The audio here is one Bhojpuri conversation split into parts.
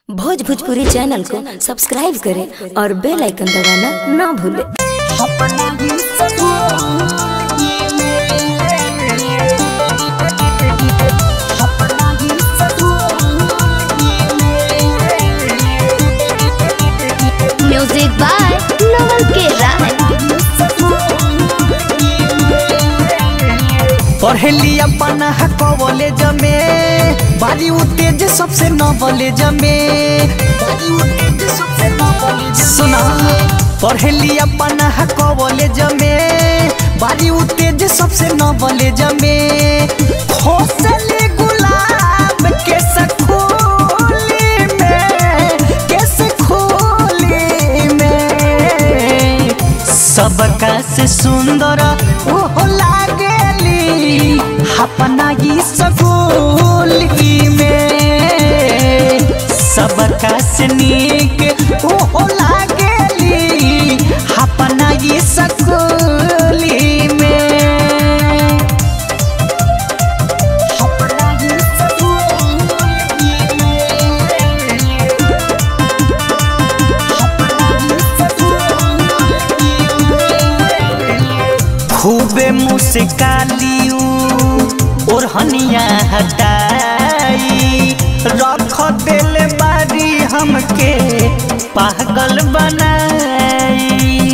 भोज भोजपुरी चैनल को सब्सक्राइब करें और बेल आइकन दबाना ना भूलें म्यूजिक बाय नवल के राय पढ़ली अपन कॉलेज में बारी तेज सबसे नॉलेज में सुना पढ़ली अपन कॉलेज में बारी तेज सबसे नॉलेज में खोसले गुलाब के सखोली में के सखोली में सबका से सुंदर ओहो लागेली अपना ई सगोली में सबका से नीक ओहो लागेली अपना ई सगोली में अपना ई सगोली में खूबे मुस्कालियू और हनिया हटाई रख दिल बारी हमके पागल बनाई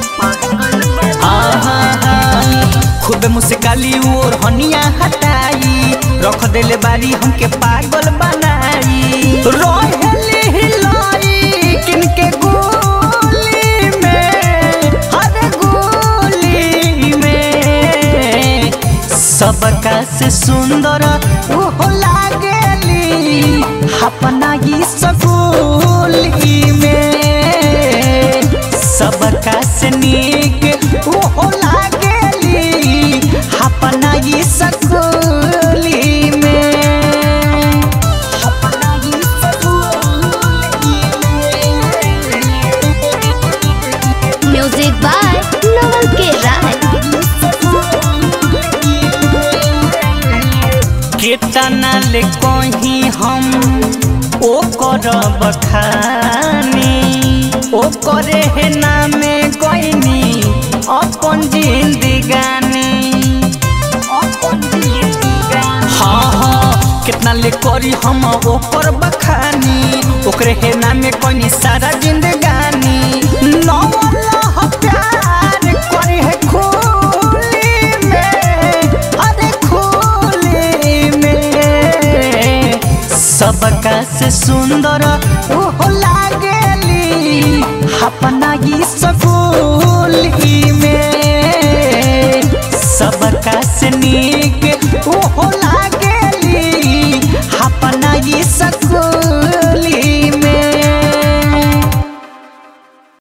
आहा हा। खूबे मुस्कालियू और हनिया हटाई रख दिल बारी हमके पागल बनाई रोहली हिलाई किनके गोली में हर गोली में सबका से सुंदर ओहो लागेली अपना ई सगोली में सबका से नीक ओहो लागेली अपना ई सगोली में अपना ई सगोली में म्यूजिक बाय नवल के राय केतना ले कहीं हम ओ कर बखानी ओ करे है नामे कोइनी अपन जिंदगानी हाँ हाँ कितना ले करी हम ओकर बखानी ओकरे है नामे कोइनी सारा जिंदगानी नौला प्यार करी है खोली में अरे खोली में सबका से सुंदर ओहो लागेली अपना ई सगोली में सबका से नीक ओहो लागेली अपना ई सगोली